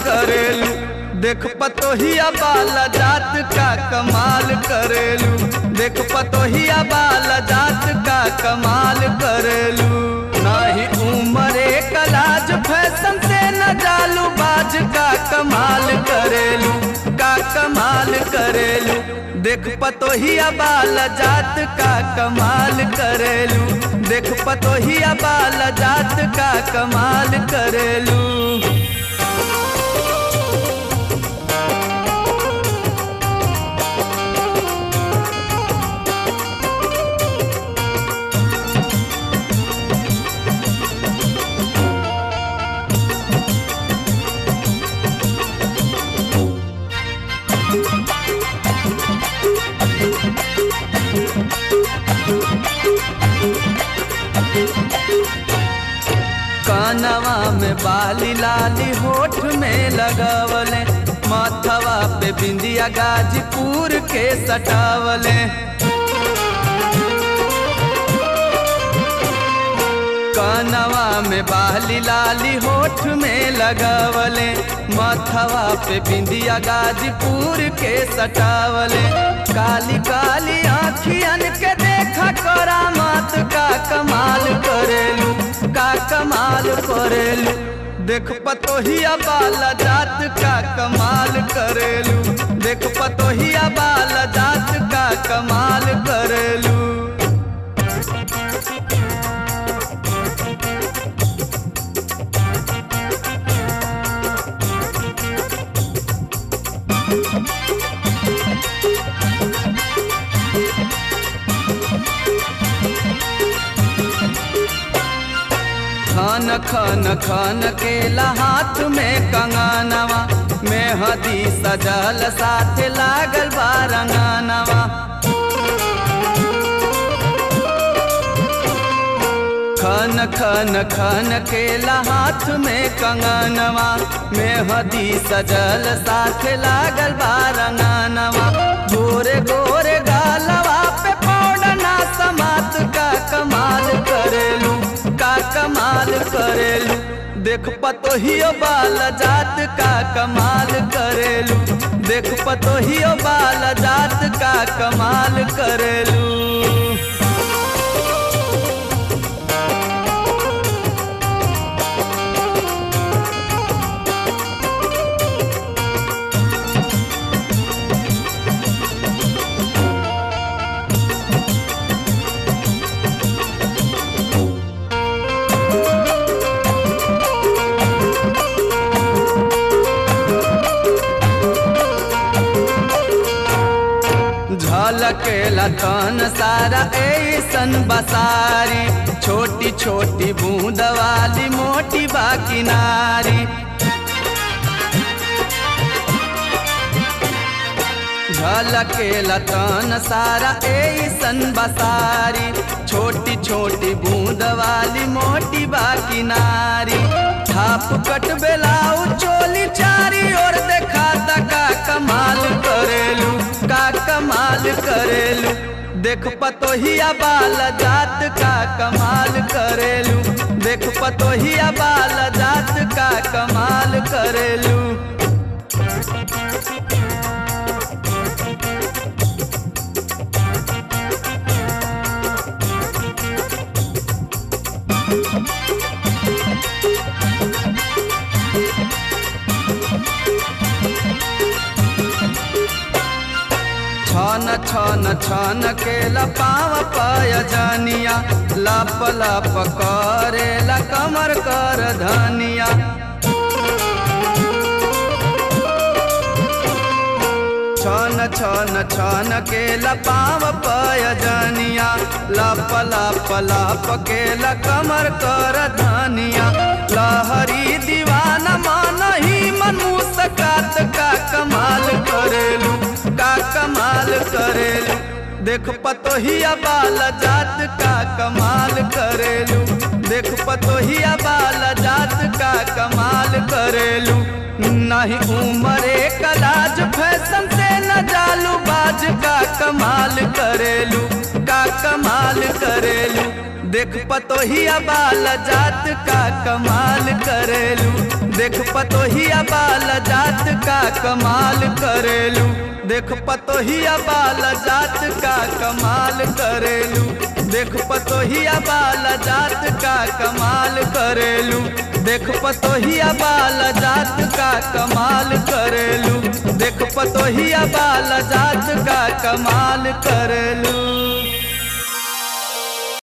करेलू देख पतोहिया बाल जात का कमाल करेलू देख पतोहिया बाल जात का कमाल करेलू नाही उमरे कलाज फैशन से न जालू बाज का कमाल करेलू का कमाल करेलू देख पतोहिया बाल जात का कमाल करेलू देख पतोहिया बाल जात का कमाल करेलू कानवा में बाली लाली होठ में लगवले माथवा पे बिंदिया गाजीपुर के सटावले कानवा में बाली लाली होठ में लगवले माथवा पे बिंदिया गाजीपुर के सटावले काली काली आखियन के देखा करा मात का कमाल करेलू का कमाल करेलू देख पतोहिया बाला जात का कमाल करेलू देख पतोहिया बाला जात का कमाल करेलू खन खन खन के हाथ में कंगनवा में हदी सजल साथ लागल बारंगनवा खन खन खन के हाथ में कंगनवा में हदी सजल साथ लागल बारंगनवा गोरे गोरे गालवा पे पौडना समात का कमाल करेलू का कमाल करेलू देख पतोहियो बाल जात का कमाल करेलू देख पतोहियो बाल जात का कमाल करेलू झलकेला तन सारा ऐसन बसारी छोटी छोटी बूंद वाली मोटी बाकी नारी झलकेला तन सारा ऐसन बसारी छोटी छोटी बूंद वाली मोटी बाकी नारी थाप कट बेलाऊ चोली चारी और देखा का कमाल करेलू का कमाल करेलू देख पतोहिया बाल जात का कमाल करेलू देख पतोहिया बाल जात का कमाल करेलू छन छन छन के लपाव पाय जनिया लप लप करे ला कमर कर धनिया छन छन छन के लपाव पाय जनिया लप लप लप के ला कमर कर धनिया लहरी दीवाना मन ही मन मुस्कात का कमाल करेलू का कमाल करेलू देख पतोहिया बाल जात का कमाल करेलू देख पतोहिया बाल जात का कमाल करेलू नहीं उमरे कलाज फैशन से न जालू बाज का कमाल करेलू का कमाल करेलू देख पतोहिया बाल जात का कमाल करेलू देख पतोहिया बाल जात का कमाल करेलू देख पतोहिया बाल जात का कमाल करेलू देख पतोहिया बाल जात का कमाल करेलू देख पतोहिया बाल जात का कमाल करेलू देख पतोहिया बाल जात का कमाल करेलू